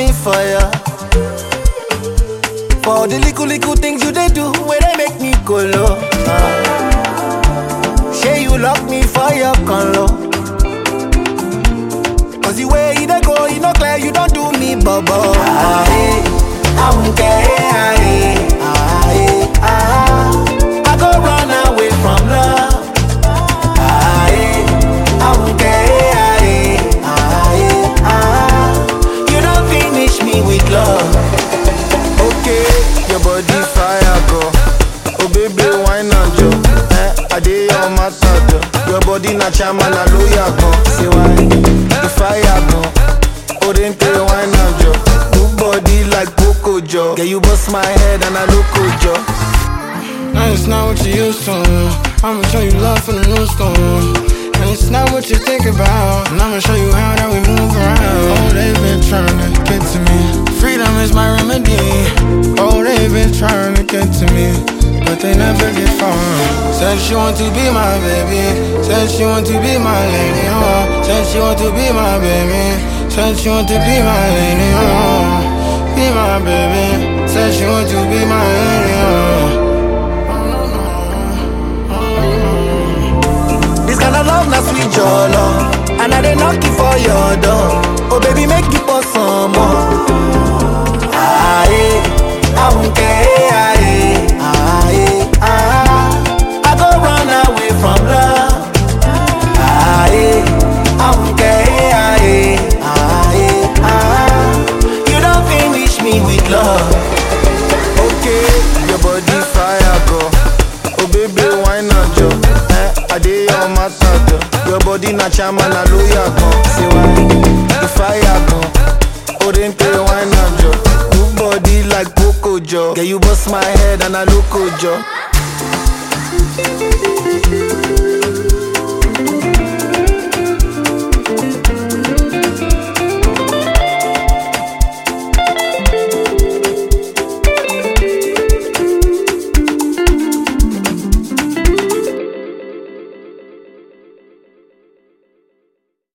me fire. For all the little little things you they do, where they make me go low. Ah. Say you lock me for your color. Cause the way you dey go, you know clear, you don't do me bubble. Ah, eh, I won't care. Ah, eh, ah, eh, ah. I go run away from love. Ah, eh, I won't care. Ah, eh, ah, eh, ah. You don't finish me with love. Okay, your body fire go. Oh baby, why not jo? Eh, I dey your matter jo. Your body na chama na lawyer go. Say why? The fire go. Oh then play why not jo? Good body like Poco jo. Yeah, you bust my head and I look jo. Now it's not what you used to. I'ma show you love from the new school. And it's not what you think about. And I'ma show you how that we move around. Oh, they've been trying to get to me. Freedom is my remedy. Oh, they've been trying to get to me. But they never get far. Said she want to be my baby. Said she want to be my lady. Oh, said she want to be my baby. Said she want to be my lady. Oh, be my baby. Said she want to be my lady. Oh. This kind of love, not sweet your love. And I dey knock you for your door. Oh baby, make you pour some more. Ah, eh, I won't care. Ah, eh, ah, eh, ah. I go run away from love. Ah, eh, I won't care. Ah, eh, ah, eh, ah. You don't finish me with love. Okay, your body fire go. Oh baby, why not jo? Eh, I dey your matter jo. Your body na chama na lawyer go. Say why? The fire go. Oh then play why not jo? Good body like Poco jo. Yeah, you bust my head and I look jo.